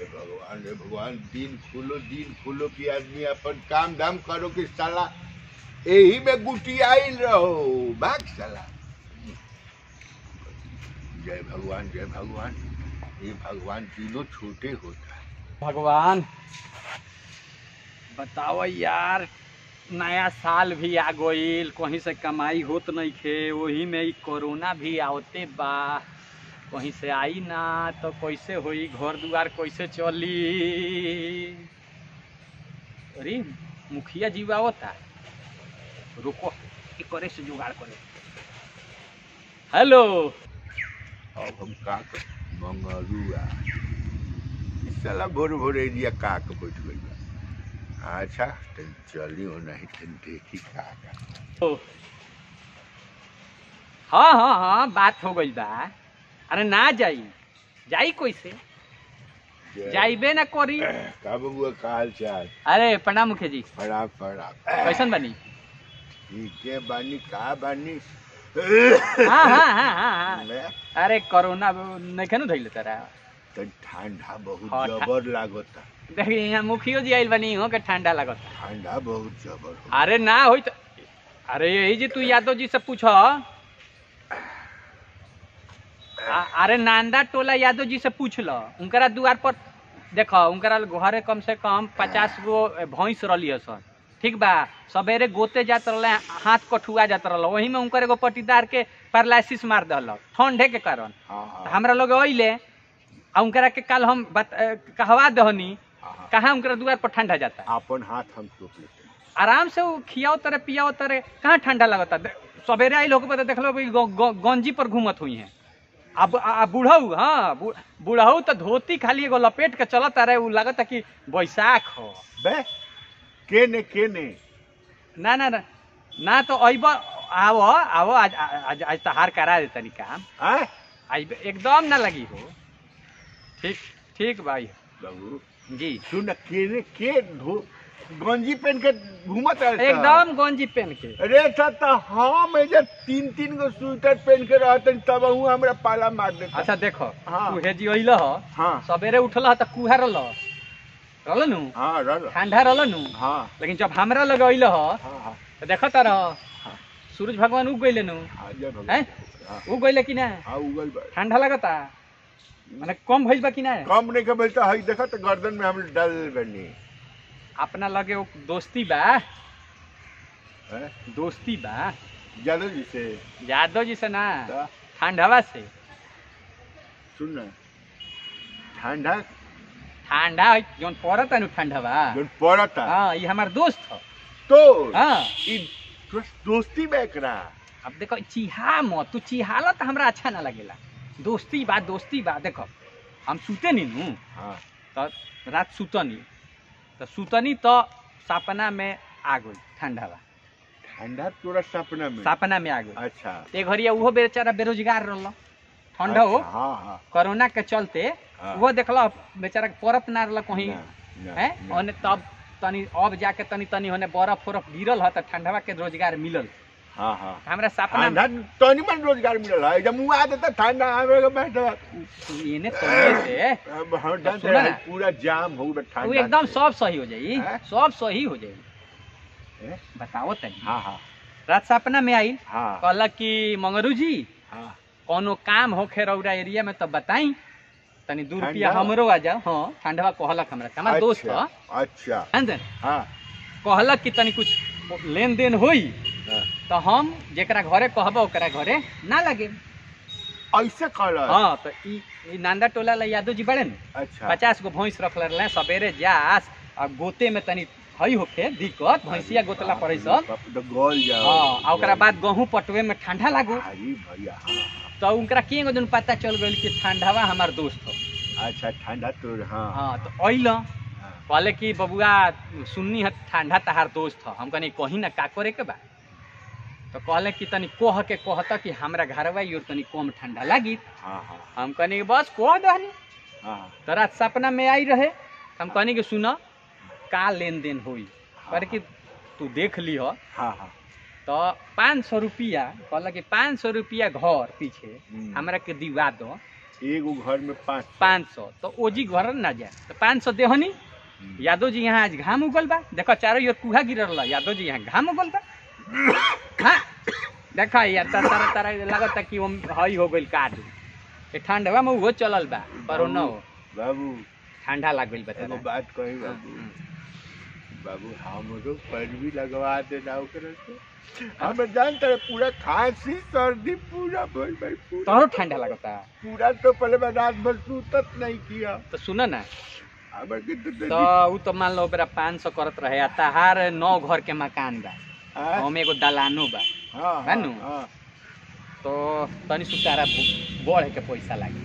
हे भगवान हे भगवान दिन खोलो दिन खोलो कि आदमी अपन काम धाम करो कि साला यही में गुटी आइल रहो भाग साला जय भगवान जय भगवान ये भगवान तीनों छोटे होता है भगवान बताओ यार नया साल भी आ गईल कहीं से कमाई होत नहीं खे वही में ई कोरोना भी आवते बा कहीं से आई ना तो कैसे होई घर दुआर कैसे चली अरे मुखिया जी आवता रुको ई करे से जुगाड़ करे हेलो अब हम का कर मंगरुआ इस साला भोर भोर एरिया का के बैठ गई बा। अच्छा तो चली हो नहीं तो देखी का का ओ। हाँ हाँ हाँ बात हो गई बा अरे ना जाई जाई कैसे जय- जाइबे ना करी का बबुआ का हाल चाल अरे प्रणाम मुखिया जी प्रणाम प्रणाम कैसन बनी ठीक है बानी का बानी हाँ हाँ हाँ हाँ हाँ मैं अरे कोरोना नहीं खेनु धैले तारा तो ठंडा बहुत हाँ, ठा- जबर लागता देखी यहाँ मुखियो जी आइल बनी हो के ठंडा लगत ठंडा बहुत जबर हो अरे ना होई तो अरे यही जी तू यादव जी से पूछ अरे नांदा टोला यादव जी से पूछ ल उनकरा दुआर पर देखो उनकरा घरे कम से कम पचास गो भैंस रही है सर ठीक बा सवेरे गोते जात रहले हाथ कठुआ जात रहल वही में उनकर एगो पटीदार के पैरालिसिस मार दल ठंडे के कारण हाँ हाँ हमरा लोग अइले आ उनकरा के कल हम बत, अ, कहवा दहनी हाँ, हाँ। कहाँ उनकरा दुआर पर ठंडा जाता है अपन हाथ हम टोक लेते हैं आराम से वो खियाओ तरे पियाओ तरे कहाँ ठंडा लगता दे- सवेरे आई लोग पता देखलो भाई गो- गो- गंजी पर घूमत हुई हैं अब आ बूढ़ऊ हाँ बू- बूढ़ऊ तो धोती खाली एगो लपेट के चलत रहे उ लगता कि बैसाख हो बे के ने के ने ना ना ना ना तो अइब आवो आवो आज आज आज तहार करा दे तनी काम आय आज एकदम ना लगी हो ठीक ठीक भाई बाबू जी सुन के ने के धो गंजी पहन के घूमत रहता एकदम गंजी पहन के अरे था तो हम एजे तीन तीन गो स्वेटर पहन के रहते तब हूँ हमरा पाला मार देता अच्छा देखो हाँ। तू हेजी अइल ह हाँ सवेरे उठल ह त कुहा रहल रहल नु हाँ रल ठंडा रहल नु हाँ लेकिन जब हमरा लग अइल ह हाँ हाँ त देखत रह सूरज भगवान उग गइले नु हाँ जय हैं भगवान हाँ उग गइले कि ना हाँ उगल बा ठंडा लगता माने कम भइल बा कि ना कम नहीं के बोलता हई देखा तो गर्दन में हम डल बनी अपना लगे वो दोस्ती बा हैं? दोस्ती बा जानो जी से यादव जी से ना ता, ठंडवा से सुन ना ठंडा ठंडा जौन पड़त नु ठंडवा जोन पड़ता हाँ ये हमार दोस्त ह तो हाँ ई दोस- दोस्ती में एकरा अब देखो चिहा मत तू चिहाला तो हमरा अच्छा ना लगेला दोस्ती बा दोस्ती बा देखो हम सुते नहीं नु हाँ तो रात सुतनी तो सुतनी तो सपना में आ गई ठंडा बा ठंडा तोरा सपना में सपना में आ गई अच्छा ते घरिया उहो बेचारा बेरोजगार रहल ठंडा हो अच्छा, हाँ हाँ कोरोना के चलते हाँ। वो देखल बेचारा के परत ना रहल कहीं ना, ना, है ना। ओने तब तनी अब जाके तनी तनी होने बर्फ उरफ गिरल ह त ठंडवा के रोजगार मिलल हाँ हाँ हमरा सपना में ठंडा तनी मन रोजगार मिलल है जब मुँह आ देता ठंडा आवे के बैठ एने तोड़े से अब हम तो जानते सुना हैं ना। पूरा जाम हो गया ठंडा वो एकदम से। सब सही हो जाई हैं? सब सही हो जाई हैं? बताओ तनी हाँ हाँ रात सपना में आई हाँ कहलक कि मंगरू जी हाँ कोनो काम होखे रौरा एरिया में तो बताई तनी दू रुपया ठंडा? हमरो आ जाओ हाँ ठंडवा कहलक हमरा से। हमार दोस्त अच्छा, ह अच्छा जानते हाँ कहलक कि तनी कुछ लेन देन होई हाँ। तो हम जेकरा घरे कहब ओकरा घरे ना लगे ऐसे कर हाँ तो ई ई नांदा टोला ला यादव जी बड़े न अच्छा पचास गो भैंस रख रहे सवेरे जास आ गोते में तनी हई होखे दिक्कत भैंसिया गोतला पड़े सब तो गोल जाओ हाँ आ ओकरा बाद गहूँ पटवे में ठंडा लागू अरे भैया हाँ तो उनकरा के एगो दिन पता चल गइल कि ठंडावा हमार दोस्त हो अच्छा ठंडा तो हाँ हाँ तो अइल हाँ। कहले कि बबुआ सुन्नी है ठंडा तहार दोस्त ह हम कनी कहीं ना का करे के बा तो कहले कि तनी कह के कहता कि हमरा घरवा और तनी कम ठंडा लागी हाँ हाँ हम कहनी कि बस कह दहनी हाँ तो रात सपना में आई रहे हम कहनी कि सुन का लेन देन हुई पर कि तू देख ली हो हाँ हाँ तो पाँच सौ रुपया कहल कि पाँच सौ रुपया घर पीछे हम्म। हमरा के दिवा दो एगो घर में पाँच पाँच सौ तो ओजी घर ना जाए तो पाँच सौ देहनी यादव जी यहाँ आज घाम उगल बा देखो चारों ओर कुहा गिरल बा यादव जी यहाँ घाम उगल बा हाँ देखा यार तारा तारा तारा लगता कि वो हई हो गइल काट ए ठंडवा में उहो चलल बा पर न हो बाबू ठंडा लाग गइल बा एगो तोरा। बात कही बाबू हम्म, बाबू हमरो पर भी लगवा देना ओकरा से हम जानते रहे पूरा खांसी सर्दी पूरा भइल भाई पूरा तोहरो ठंडा लगता पूरा तो पहले मैं रात भर सूतत नहीं किया तो सुन ना हमर के तो तो उ तो मान लो बेरा पाँच सौ करत रहे आ तहार नौ घर के मकान बा हाँ हमें एगो दलानो बा हाँ है नु? हाँ तो तनी सुतारा बढ़े के पैसा लागी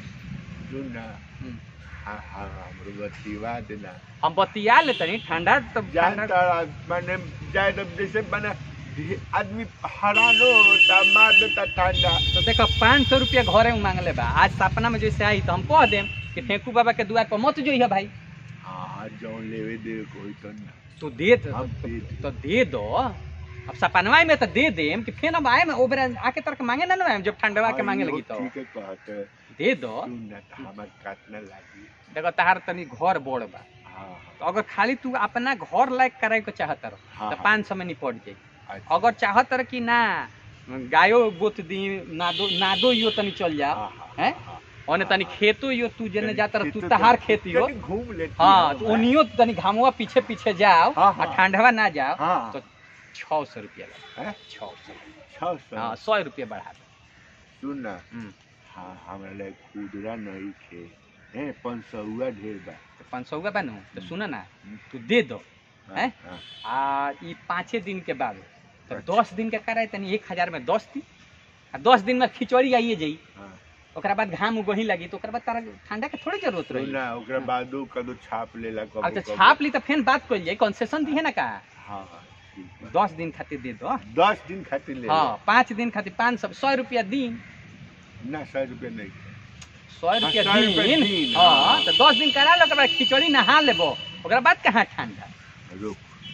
सुन ना हम्म। हाँ हाँ हमरो बतिवा देना हम बतिया ले तनी ठंडा तो जानता ठंडा रहा, मैंने जाए तब जैसे मैंने आदमी हरानो होता मार देता ठंडा तो देखो पाँच सौ रुपया घरे में मांगले बा आज सपना में जैसे आई तो हम कह देम कि फेंकू बाबा के द्वार पर मत जोइह भाई हाँ जौन लेवे दे कोई तो ना तो दे दो हम दे दे। तो दे दो अब सपनवा में तो दे देम कि फिर अब आए में ओबरा आके तरह के मांगे ना ना जब ठंडवा के हाँ, मांगे इहो लगी तो ठीक है कहते दे दो सुन ना तो हमार काटना लागी देखो तहार तनी घर बोड़ बा हाँ तो अगर खाली तू अपना घर लायक करे को चाहत रह हाँ, तो हाँ। पाँच सौ में निपट जाई अच्छा, अगर चाहत रह कि ना गायो गोत दी नादो नादो यो तनी चल जा हाँ, हाँ, हैं हाँ, ओने तनी खेतो यो तू जेने तनी जाता रह तू खेतो तहार तनी- खेती हो तनी घूम लेती हाँ हो, तो ओनियो तनी घामुआ पीछे पीछे जाओ हाँ, और हाँ। ठंडवा ना जाओ हाँ। तो छः सौ रुपया लगे हैं? छः सौ छह सौ हाँ सौ रुपया बढ़ा दो सुन ना हम्म, हाँ हमरा लगे खुदरा नहीं थे हैं पंचसौआ ढेर बा तो पाँच सौ का बनू तो हम्म। सुन ना हम्म। तू दे दो हाँ, हैं? हाँ, आ ई पाँचे दिन के बाद तो अच्छा। दस दिन के कराए तनी एक हजार में दस दी आ दस दिन में खिचड़ी आइए जाई हाँ। ओकरा बाद घाम उगही लगी तो ओकरा बाद तारा ठंडा के थोड़ी जरूरत सुन रही ना ओकरा बादो कदो छाप लेला कबो अब तो कबो। छाप ली तो फिर बात कर जाए कंसेशन दी है ना का हाँ हाँ ठीक बा। दस दिन खातिर दे दो दस दिन खातिर ले हाँ पाँच दिन खातिर पाँच सौ सौ रुपया दिन ले। ना सौ रुपये नहीं सौ रुपया सौ रुपया दिन दिन, हाँ हाँ। तो दस दिन करा लो ओकरा बाद खिचड़ी नहा लेबो ओकरा बाद कहाँ ठंडा रुक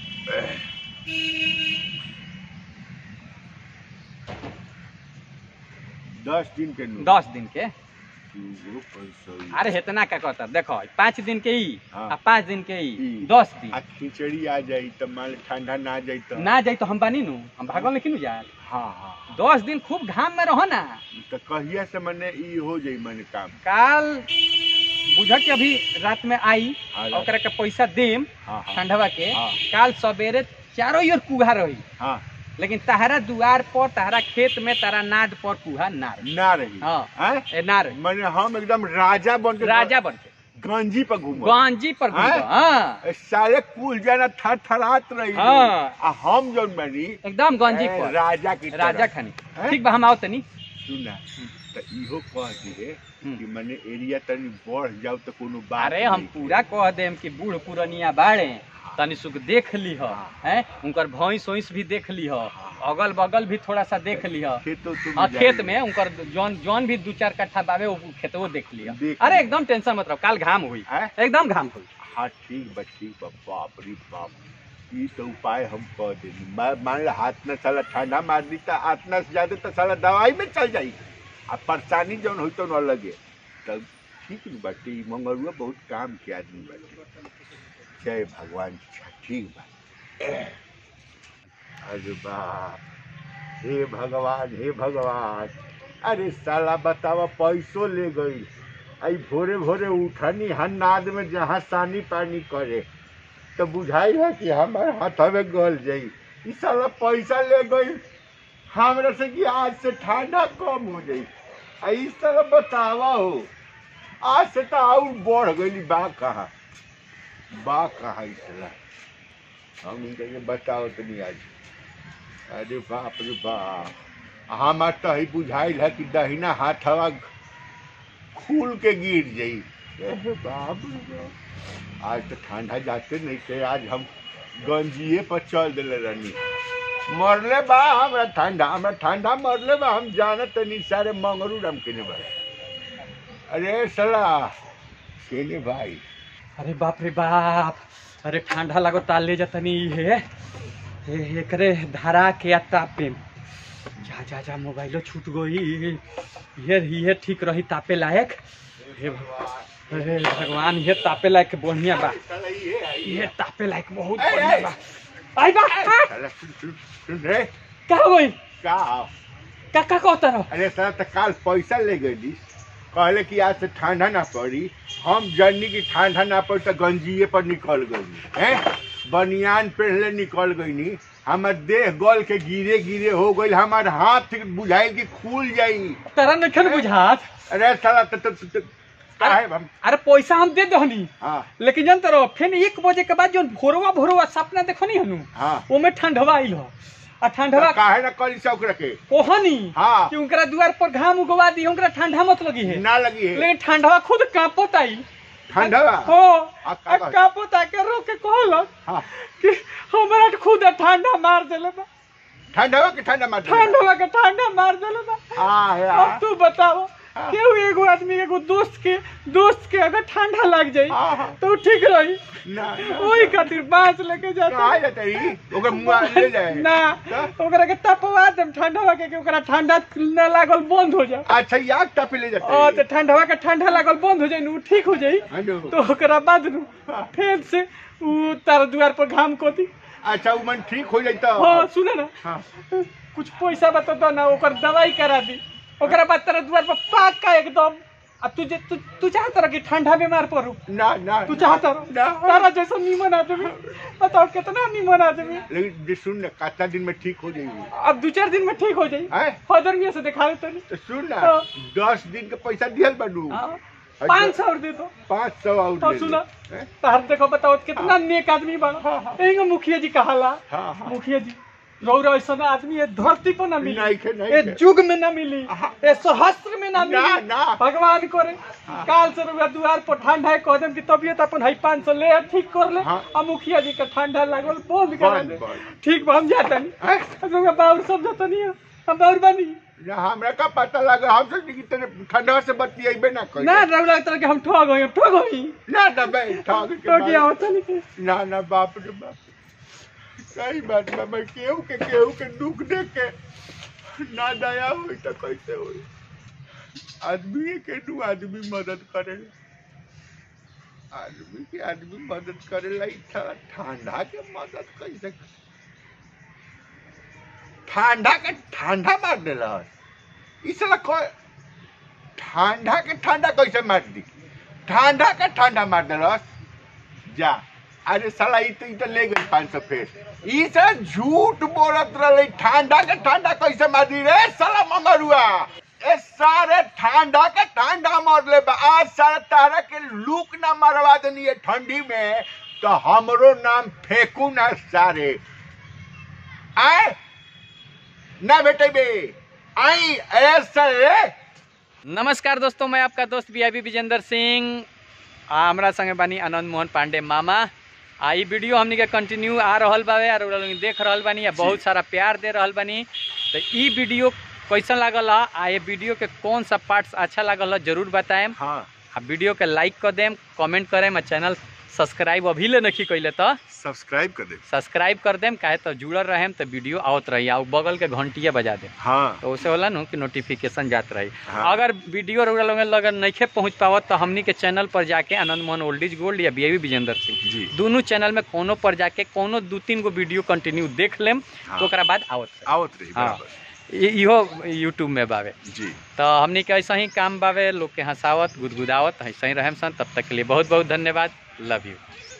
दस दिन के नु दस दिन के दूगो पंचसौआ। अरे इतना का कहता देखो पाँच दिन के ई हाँ। आ पाँच दिन के ई ई। दस दिन आ खिचड़ी आ जाई तो मान ली ठंडा ना जाई तो ना जाई तो हम बानी नु हम भागल लेकिन नु जाए हाँ हाँ दस दिन खूब घाम में रहो ना तो कहिया से मने ई हो जाई मने काम काल बुझ के अभी रात में आई हाँ, ओकरा के पैसा देम हाँ हाँ ठंडवा के हाँ। काल सवेरे चारों ओर कुहा रही हाँ लेकिन तहरा दुआर पर तहरा खेत में तारा नाद पर कुहा ना रही ना रही हाँ हैं? ए ना रही मने हम एकदम राजा बन के राजा बन के गंजी पर घूम गांजी पर घूमो हैं? हाँ सारे कुल जना थर थरात रही हाँ। आ हम जौन बनी एकदम गांजी ए, पर राजा की राजा तरह। खानी हैं? ठीक बा हम आओ तनी सुना तो इहो कह दिए हम्म। कि मने एरिया तनी बढ़ जाओ तो कोनो बात अरे हम नहीं। पूरा कह देम कि बूढ़ पुरनिया बाड़े तनी सुख देख लीह हाँ। हैं उनकर भैंस वैंस भी देख लीह अगल बगल भी थोड़ा सा देख लीह खेतो तुम हाँ जाइए। खेत में उनकर जौन जौन भी दू चार कट्ठा बावे वो खेतवो देख लिया देख अरे लिया। एकदम टेंशन मत रहो काल घाम हुई हैं? एकदम घाम हुई हाँ ठीक बा ठीक बा बाप रे बाप ई तो उपाय हम कह देनी मैं मान ला हाथ में साला ठंडा मार दी तो हाथ से ज्यादा तो साला दवाई में चल जाई आ परेशानी जौन होई तो न लगे तब ठीक न बाटे ई मंगरुआ बहुत काम के आदमी बाटे जय भगवान ठीक बा अरे बाप हे भगवान हे भगवान अरे साला बतावा पैसो ले गई आई भोरे भोरे उठनी हन्नाद में जहाँ सानी पानी करे तो बुझाई है कि हमारे हाथवे गल जाई ई साला पैसा ले गई हमरा से कि आज से ठंडा कम हो जाई आ इस तरह बतावा हो आज से तो और बढ़ गई बा कहाँ बा कहाँ इस तरह हम इनके ये बताओ तो नहीं आज अरे बाप रे बाप हमार तो ही बुझाइल है कि दहिना हाथवा खुल के गिर जाई अरे बाप रे बाप आज तो ठंडा जाते नहीं थे आज हम गंजिए पर चल दिले रहनी मरले बा हमरा ठंडा हमरा ठंडा मरले बा हम जानत नहीं सारे मंगरू रम केने बा अरे सला केने भाई अरे बाप रे बाप अरे ठंडा लगो ताल ले जातनी है ए- एकरे धरा के आ तापे जा जा जा मोबाइलो छूट गई ये ये ठीक रही तापे लायक हे भगवान हे भगवान ये तापे लायक बढ़िया बा साला ये आई ये तापे लायक बहुत ए, बढ़िया ए। बा आई बा आ, साला सुन सुन सुन रे का होई का का का कहता रहो अरे साला तो काल पैसा ले गई कहले कि आज से ठंडा ना पड़ी हम जननी की ठंडा ना पड़ी तो गंजिए पर निकल गई हैं बनियान पहले निकल गई नी हमार देह गल के गिरे गिरे हो गई हमार हाथ बुझाई कि खुल जाई तेरा नखन बुझात अरे साला तो तो तो काहे हम अरे पैसा हम दे दहनी हाँ लेकिन जानते रहो फिर एक बजे के बाद जो भोरवा भोरवा सपना देखो नहीं हनु हाँ ओमे ठंडवा आइल हो आ ठंडवा तो काहे ना करी शौक रखे कोहनी हाँ कि उनकरा द्वार पर घाम उगवा दी उनकरा ठंडा मत लगी है ना लगी है लेकिन ठंडवा खुद कांपत आई ठंडा हो आ, आ का कहत? कांपत आके रो के कहलक हाँ कि हमरा खुद ठंडा मार देले बा ठंडा के ठंडा मार ठंडवा के ठंडा मार देले बा हाँ अब यार तू बताओ हाँ। केहू एगो आदमी एगो दोस्त के दोस्त के अगर ठंडा लग जाई हाँ, हाँ। तो ऊ ठीक रही ना ना। ओही खातिर बांस लेके जाता कहाँ जाता ही ओकर मुँह ले जाए ना तो? ओकरा के तपवा देम ठंडवा के कि ओकरा ठंडा न लागल बंद हो जाए अच्छा याद टपे ले जाते ओ तो ठंडवा के ठंडा लागल बंद हो जाए नु ठीक हो जाई हेलो तो ओकरा बाद नु फिर से उ तार द्वार पर घाम कोती अच्छा वो मन ठीक हो जाता हाँ सुने ना हाँ कुछ पैसा बता दो ना ओकर दवाई करा दी ओकरा बाद तेरा द्वार पर पाका एकदम अब तू जे- तू तू चाहता रह कि ठंडा बीमार पड़ू ना ना तू चाहता रह ना तारा जैसा नीमन आदमी बताओ कितना नीमन आदमी लेकिन जे सुन ना कितना दिन में ठीक हो जाएगी अब दो चार दिन में ठीक हो जाई हैं फदर मियाँ से दिखा देते नहीं तो सुन ना हाँ। दस दिन का पैसा दियल बानू हाँ, पाँच सौ और दे दो पाँच सौ और और ले सुना ले। हैं? तार देखो बताओ कितना हाँ। नेक आदमी बड़ा हाँ, हाँ। एगो मुखिया जी कहाला हाँ हाँ मुखिया जी रौरा ऐसा आदमी ये धरती पर ना मिली नहीं खे नहीं ये खे। युग में ना मिली हाँ। ये सहस्त्र में ना ना, मिली ना। भगवान करे हाँ। काल से रुआ दुआर पर ठंडा है कह देम कि तबियत अपन है पाँच सौ ले आ, ठीक कर ले हाँ। आ मुखिया जी का ठंडा लागल बंद करा बंद, दे बंद। ठीक बा हम जाता नहीं हैं? रुआ बाउर सब जाता नहीं है। हम बाउर बानी ना हमरा का पता लगा हम सोचनी कि तेरे ठंडा से बत्ती अइबे ना करी ना रौरा तरह के हम ठग गए ठग गई ना ना बे ठग के तो क्या बात- होता नहीं ना ना बाप रे बाप सही बात बा मैं केहू के केहू के दुख देख के ना दया हुई तो कैसे हुई आदमी के दू आदमी मदद करे आदमी के आदमी मदद करे ला थोड़ा ठंडा के मदद कैसे ठंडा के ठंडा मार देला इसला को ठंडा के ठंडा कैसे मार दी ठंडा के ठंडा मार देलस जा अरे साला ई तो ई तो ले गई पाँच सौ फेर ई से झूठ बोलत रहे ठंडा के ठंडा कैसे मार दी रे साला ममरुआ ए सारे ठंडा के ठंडा मार ले बा आज सारे तारा के लूक ना मरवा देनी है ठंडी में तो हमरो नाम फेंकू ना सारे आए ना बेटे बे आई ऐसा रे नमस्कार दोस्तों मैं आपका दोस्त वी आई विजेंद्र सिंह आ हमरा संगे बानी आनंद मोहन पांडे मामा आ ई वीडियो हमनी के कंटिन्यू आ रहल बावे और रउआ लोग देख रहल बानी आ बहुत सारा प्यार दे रहल बानी तो ई वीडियो कैसन लागल ह आ ये वीडियो के कौन सा पार्ट्स अच्छा लागल ह जरूर बताएम हाँ आ वीडियो के लाइक कर देम कमेंट करेम आ चैनल सब्सक्राइब अभी ले नहीं कैले तो सब्सक्राइब कर दे सब्सक्राइब कर देम काहे तो जुड़ल रहेम तो वीडियो आवत रही आ उ बगल के घंटिया बजा देम हाँ तो उसे होला नु कि नोटिफिकेशन जात रही हाँ। अगर वीडियो रउरा लोग अगर नहीं पहुंच पावत तो हमनी के चैनल पर जाके Anand Mohan old is gold या बी विजेंद्र सिंह जी दोनों चैनल में कोनो पर जाके कोनो दू तीन गो वीडियो कंटिन्यू देख लेम हाँ। तो ओकरा बाद आवत रही। आवत रही हाँ। बराबर इ- इहो यूट्यूब में बावे जी तो हमनी के ऐसा ही काम बावे लोग के हंसावत गुदगुदावत ऐसा ही रहेम सन तब तक के लिए बहुत बहुत धन्यवाद लव यू